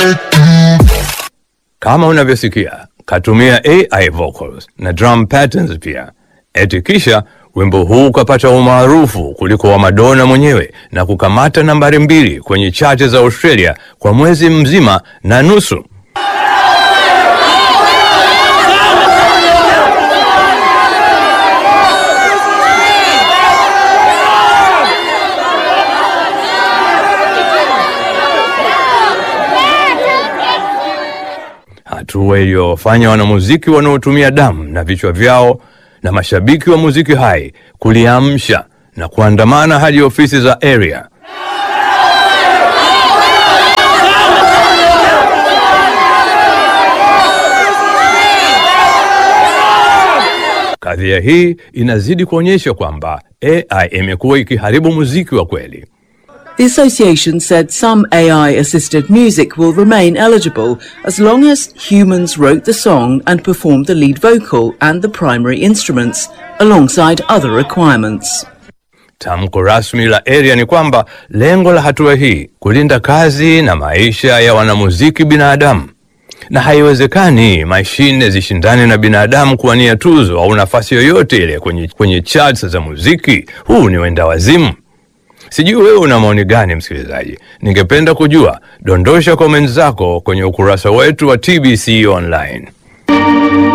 Kama unavyosikia katumia AI vocals na drum patterns pia, eti kisha wimbo huu ukapata umaarufu kuliko wa Madonna mwenyewe na kukamata nambari mbili kwenye chati za Australia kwa mwezi mzima na nusu. hatua iliyofanya wanamuziki wanaotumia damu na vichwa vyao na mashabiki wa muziki hai kuliamsha na kuandamana hadi ofisi za area. Kadhia hii inazidi kuonyesha kwamba AI imekuwa ikiharibu muziki wa kweli. The association said some AI assisted music will remain eligible as long as humans wrote the song and performed the lead vocal and the primary instruments, alongside other requirements. Tamko rasmi la area ni kwamba lengo la hatua hii kulinda kazi na maisha ya wanamuziki binadamu, na haiwezekani mashine zishindane na binadamu kuwania tuzo au nafasi yoyote ile kwenye, kwenye charts za muziki. Huu ni wenda wazimu. Sijui wewe una maoni gani, msikilizaji? Ningependa kujua. Dondosha comments zako kwenye ukurasa wetu wa TBC Online.